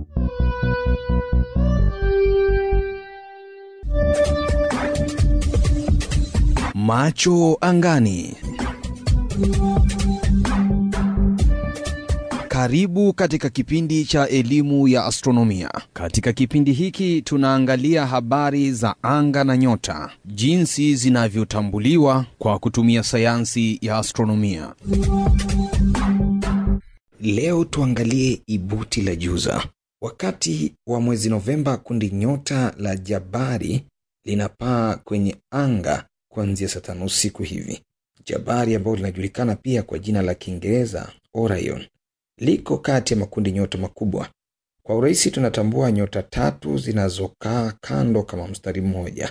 Macho angani. Karibu katika kipindi cha elimu ya astronomia. Katika kipindi hiki tunaangalia habari za anga na nyota, jinsi zinavyotambuliwa kwa kutumia sayansi ya astronomia. Leo tuangalie ibuti la Juza. Wakati wa mwezi Novemba, kundi nyota la Jabari linapaa kwenye anga kuanzia saa tano usiku hivi. Jabari ambalo linajulikana pia kwa jina la Kiingereza Orion liko kati ya makundi nyota makubwa. Kwa urahisi tunatambua nyota tatu zinazokaa kando kama mstari mmoja.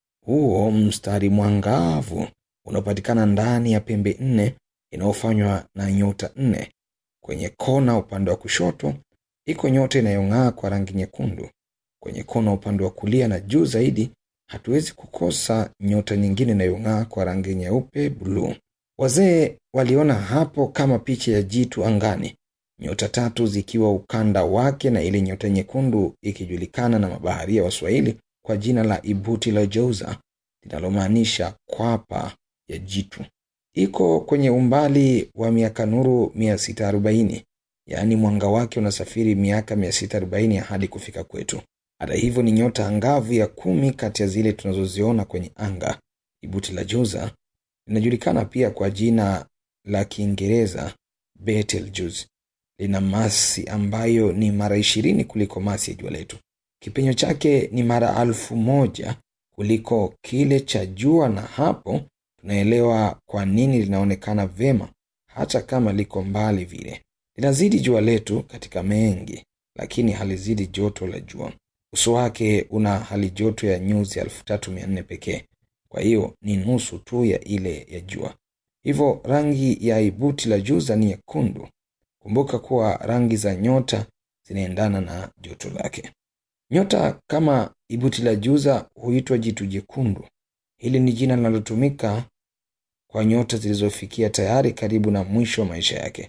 Huo mstari mwangavu unaopatikana ndani ya pembe nne inayofanywa na nyota nne. Kwenye kona upande wa kushoto iko nyota inayong'aa kwa rangi nyekundu. Kwenye kona upande wa kulia na juu zaidi hatuwezi kukosa nyota nyingine inayong'aa kwa rangi nyeupe buluu. Wazee waliona hapo kama picha ya jitu angani, nyota tatu zikiwa ukanda wake na ile nyota nyekundu ikijulikana na mabaharia wa Swahili kwa jina la ibuti la Jouza linalomaanisha kwapa ya jitu. Iko kwenye umbali wa miaka nuru 640, yaani mwanga wake unasafiri miaka 640 hadi kufika kwetu. Hata hivyo ni nyota angavu ya kumi kati ya zile tunazoziona kwenye anga. Ibuti la Jouza linajulikana pia kwa jina la Kiingereza Betelgeuse. Lina masi ambayo ni mara ishirini kuliko masi ya jua letu. Kipenyo chake ni mara alfu moja kuliko kile cha jua, na hapo tunaelewa kwa nini linaonekana vyema hata kama liko mbali vile. Linazidi jua letu katika mengi, lakini halizidi joto la jua. Uso wake una hali joto ya nyuzi elfu tatu mia nne pekee, kwa hiyo ni nusu tu ya ile ya jua. Hivyo rangi ya ibuti la Juza ni nyekundu. Kumbuka kuwa rangi za nyota zinaendana na joto lake. Nyota kama ibuti la Juza huitwa jitu jekundu. Hili ni jina linalotumika kwa nyota zilizofikia tayari karibu na mwisho wa maisha yake.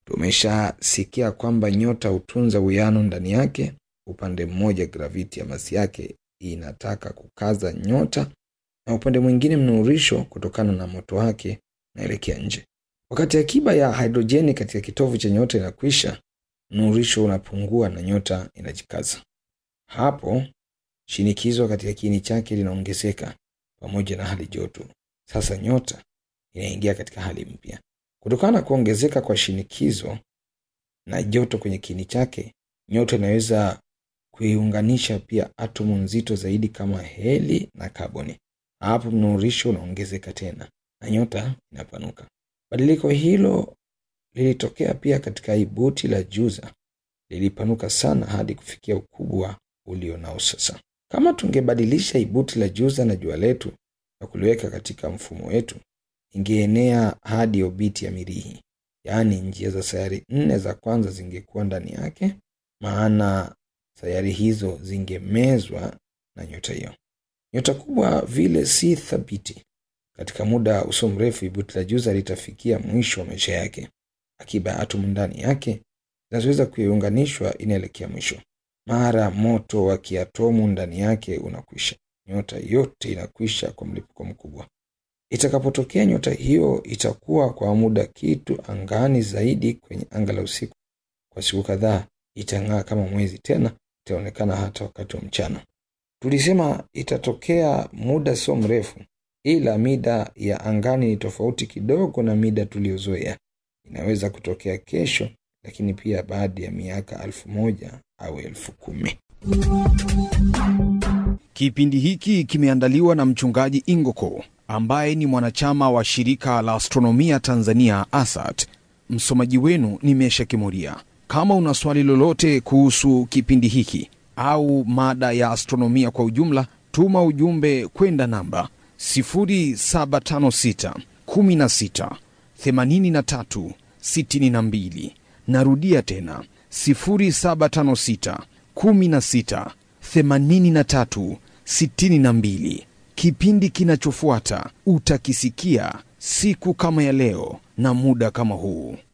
Tumeshasikia kwamba nyota hutunza uwiano ndani yake. Upande mmoja graviti ya masi yake inataka kukaza nyota, na upande mwingine mnuurisho kutokana na moto wake unaelekea nje. Wakati akiba ya hidrojeni katika kitovu cha nyota inakwisha, mnuurisho unapungua na nyota inajikaza. Hapo shinikizo katika kiini chake linaongezeka pamoja na hali joto. Sasa nyota inaingia katika hali mpya. Kutokana na kuongezeka kwa shinikizo na joto kwenye kiini chake, nyota inaweza kuiunganisha pia atomu nzito zaidi kama heli na kaboni. Hapo mnuurisho unaongezeka tena na nyota inapanuka. Badiliko hilo lilitokea pia katika ibuti la Juza, lilipanuka sana hadi kufikia ukubwa ulio nao sasa. Kama tungebadilisha ibuti la Juza na jua letu na kuliweka katika mfumo wetu, ingeenea hadi obiti ya Mirihi, yaani njia za sayari nne za kwanza zingekuwa ndani yake, maana sayari hizo zingemezwa na nyota hiyo. Nyota kubwa vile si thabiti. Katika muda usio mrefu, ibuti la Juza litafikia mwisho wa maisha yake. Akiba ya atomu ndani yake zinazoweza kuiunganishwa inaelekea mwisho. Mara moto wa kiatomu ndani yake unakwisha, nyota yote inakwisha kwa mlipuko mkubwa. Itakapotokea nyota hiyo itakuwa kwa muda kitu angani zaidi kwenye anga la usiku. Kwa siku kadhaa itang'aa kama mwezi, tena itaonekana hata wakati wa mchana. Tulisema itatokea muda sio mrefu, ila mida ya angani ni tofauti kidogo na mida tuliyozoea. Inaweza kutokea kesho, lakini pia baada ya miaka elfu moja au elfu kumi. Kipindi hiki kimeandaliwa na mchungaji Ingoko ambaye ni mwanachama wa shirika la astronomia Tanzania ASAT. Msomaji wenu ni Mesha Kimuria. Kama una swali lolote kuhusu kipindi hiki au mada ya astronomia kwa ujumla, tuma ujumbe kwenda namba 0756 16 83 62. Narudia tena 0756 16 83 62. Kipindi kinachofuata utakisikia siku kama ya leo na muda kama huu.